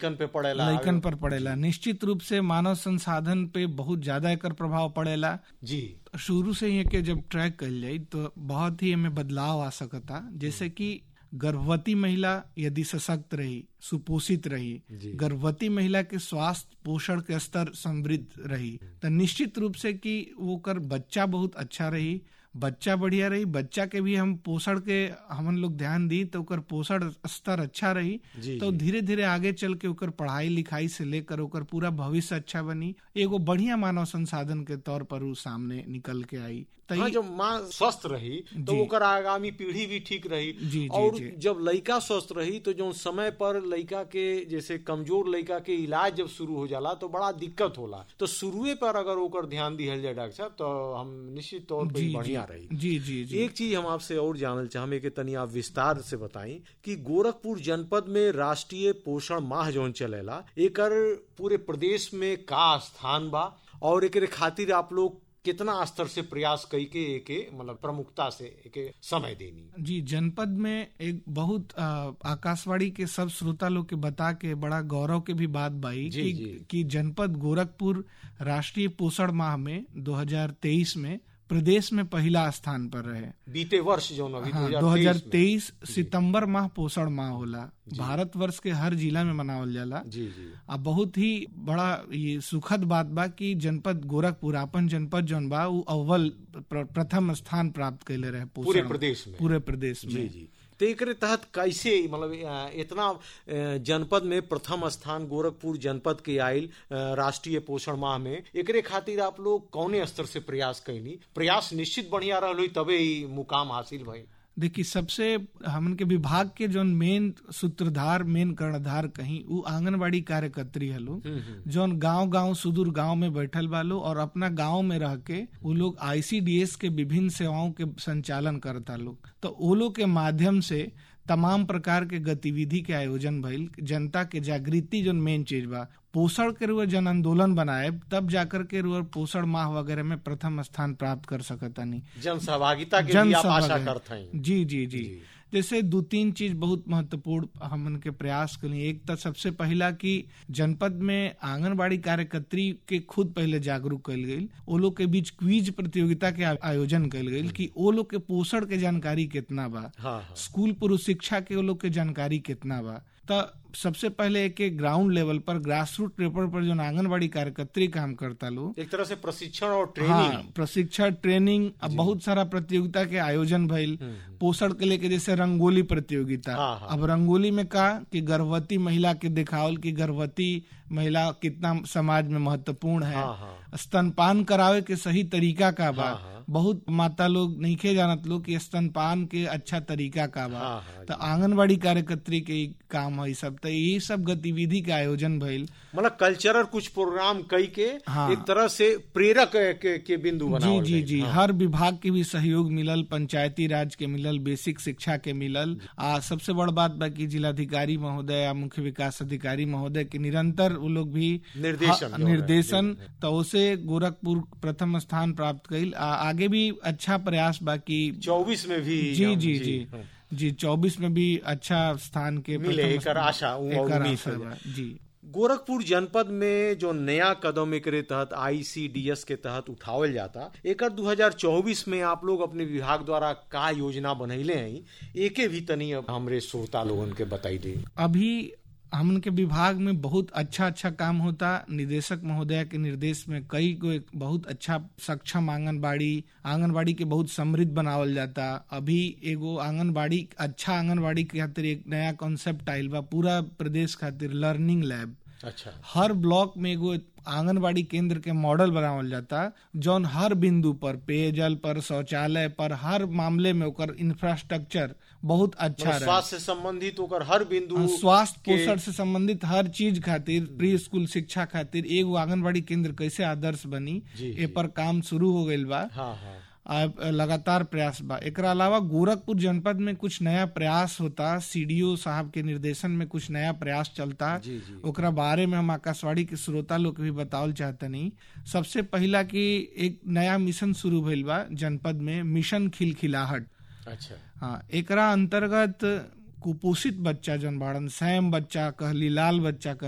लइकन पे पड़ेला लइकन पर पड़ेला निश्चित रूप से मानव संसाधन पे बहुत ज्यादा एकर प्रभाव पड़ेला जी शुरू से ही के जब ट्रैक कल जाई तो बहुत ही हमें बदलाव आ सकता जैसे कि गर्भवती महिला यदि सशक्त रही सुपोषित रही जी। गर्भवती महिला के स्वास्थ्य पोषण के स्तर समृद्ध रही तो निश्चित रूप से कि वो कर बच्चा बहुत अच्छा रही बच्चा बढ़िया रही बच्चा के भी हम पोषण के हमन लोग ध्यान दी तो ओकर पोषण स्तर अच्छा रही जी, तो धीरे धीरे आगे चल के ओकर पढ़ाई लिखाई से लेकर ओकर पूरा भविष्य अच्छा बनी एगो बढ़िया मानव संसाधन के तौर पर उ सामने निकल के आई तो हाँ ई- जब माँ स्वस्थ रही तो जी। ओकर आगामी पीढ़ी भी ठीक रही जी, जी, और जी। जब लड़का स्वस्थ रही तो जो समय पर लड़का के जैसे कमजोर लड़का के इलाज जब शुरू हो जाला तो बड़ा दिक्कत होला तो शुरुए पर अगर ओकर ध्यान दिहल जाए डॉक्टर साहब तो हम निश्चित तौर पर जी ही बढ़िया जी रही जी जी जी एक चीज हम आपसे और जानल चाहमे कि तनी आप विस्तार से बताई कि गोरखपुर जनपद में राष्ट्रीय पोषण माह जौन चलेला एकर पूरे प्रदेश में का स्थान बा और एकरे खातिर आप लोग कितना स्तर से प्रयास कई के एके मतलब प्रमुखता से एके समय देनी जी जनपद में एक बहुत आ, आकाशवाणी के सब श्रोता लोग के बता के बड़ा गौरव के भी बात बाई जी, कि, जी। कि जनपद गोरखपुर राष्ट्रीय पोषण माह में 2023 में प्रदेश में पहला स्थान पर रहे बीते वर्ष जौन अभी हाँ 2023 में 2023 सितंबर माह पोषण माह होला भारत वर्ष के हर जिला में मनावल जाला जी जी आ बहुत ही बड़ा ये सुखद बात बा कि जनपद गोरखपुर अपन जनपद जौन बा उ अव्वल प्र- प्रथम स्थान प्राप्त कैले रहे पोषण पूरे में। प्रदेश में पूरे प्रदेश जी में जी तो एकरे तहत कैसे मतलब अ, इतना अ, जनपद में प्रथम स्थान गोरखपुर जनपद के आयल अ, राष्ट्रीय पोषण माह में एकरे खातिर आप लोग कौने स्तर से प्रयास कैनी प्रयास निश्चित बढ़िया रहल होई तबे ही मुकाम हासिल भई देखिए सबसे हमन के विभाग के जौन मेन सूत्रधार मेन कर्णधार कहीं उ आंगनबाड़ी कार्यकर्त्री हलो जौन गांव गांव सुदूर गांव में बैठल बालो और अपना गांव में रह के वो लोग आईसीडीएस के विभिन्न सेवाओं के संचालन करता लोग तो वो लोग के माध्यम से तमाम प्रकार के गतिविधि के आयोजन भइल जनता के जागृति जो मेन चीज बा पोषण के रुआ जन आंदोलन बनाए तब जाकर के रुआ पोषण माह वगैरह में प्रथम स्थान प्राप्त कर सकतानी जन सहभागिता के जन भी आप आशा सहभागी। करते हैं जी जी जी जैसे दो तीन चीज बहुत महत्वपूर्ण हमन के प्रयास करी एक तो सबसे पहला कि जनपद में आंगनबाड़ी कार्यकर्त्री के खुद पहले जागरूक कल गई वो लोग के बीच क्विज प्रतियोगिता के आ- आयोजन कल गई कि वो लोग के पोषण के जानकारी कितना बा हाँ हाँ स्कूल पूर्व शिक्षा के वो लोग के जानकारी कितना बा तो सबसे पहले एक एक ग्राउंड लेवल पर ग्रास रूट लेवल पर जो आंगनबाड़ी कार्यकर्त्री काम करता लोग एक तरह से प्रशिक्षण और ट्रेनिंग हाँ प्रशिक्षण ट्रेनिंग अब बहुत सारा प्रतियोगिता के आयोजन भइल पोषण के लेके जैसे रंगोली प्रतियोगिता हाँ, हाँ। अब रंगोली में का कि गर्भवती महिला के दिखावल कि गर्भवती महिला कितना समाज में महत्वपूर्ण है हाँ, हाँ। स्तनपान करावे के सही तरीका का बा हाँ, हाँ। बहुत माता लोग नहीं जानत लोग कि स्तनपान के अच्छा तरीका का बा हाँ, हाँ, तो आंगनबाड़ी कार्यकर्त्री के ई काम है ई सब तो ये सब गतिविधि के आयोजन भइल मतलब कल्चरल कुछ प्रोग्राम कई के हाँ। एक तरह से प्रेरक के, के बिंदु जी बनावल जी गइल। जी हर विभाग के भी सहयोग मिलल पंचायती राज के मिलल बेसिक शिक्षा के मिलल आ सबसे बड़ बात बा कि जिलाधिकारी महोदय या मुख्य विकास अधिकारी महोदय के निरंतर वो लोग भी निर्देशन हाँ, जो है, निर्देशन तो उसे गोरखपुर प्रथम स्थान प्राप्त कइल आ, आगे भी अच्छा प्रयास बा कि चौबीस में भी जी हम- जी जी हाँ। जी चौबीस में भी अच्छा स्थान के मिले, प्रथम एकर स्थान- आशा, उ- एकर उम्मीद आशा है। बा, जी गोरखपुर जनपद में जो नया कदम एकरे तहत आईसीडीएस के तहत उठावल जाता एकर 2024 में आप लोग अपने विभाग द्वारा का योजना बनैले हैं एके भी तनी अब हमरे श्रोता लोगन के बताई दे अभी हमन के विभाग में बहुत अच्छा अच्छा काम होता निदेशक महोदय के निर्देश में कई को एक बहुत अच्छा सक्षम आंगनबाड़ी आंगनबाड़ी के बहुत समृद्ध बनावल जाता अभी एगो आंगनबाड़ी अच्छा आंगनबाड़ी के खातिर एक नया कॉन्सेप्ट आइल बा पूरा प्रदेश खातिर लर्निंग लैब अच्छा हर ब्लॉक में एगो आंगनबाड़ी केंद्र के मॉडल बनावल जाता जौन हर बिंदु पर पेयजल पर शौचालय पर हर मामले में ओकर इंफ्रास्ट्रक्चर बहुत अच्छा रहे स्वास्थ्य से संबंधित होकर हर बिंदु स्वास्थ्य के- पोषण से संबंधित हर चीज खातिर प्री स्कूल शिक्षा खातिर एगो आंगनबाड़ी केंद्र कैसे आदर्श बनी जी, ए पर काम शुरू हो गईल बा हाँ हाँ आ, लगातार प्रयास बा एकरा अलावा गोरखपुर जनपद में कुछ नया प्रयास होता सीडीओ साहब के निर्देशन में कुछ नया प्रयास चलता जी, जी। ओकरा बारे में हम आकाशवाणी के श्रोता लोग के भी बतावल चाहतनी सबसे पहला कि एक नया मिशन शुरू भइल बा जनपद में मिशन खिलखिलाहट अच्छा हाँ एकरा अंतर्गत कुपोषित बच्चा जन बाड़न सैम बच्चा कहली लाल बच्चा कह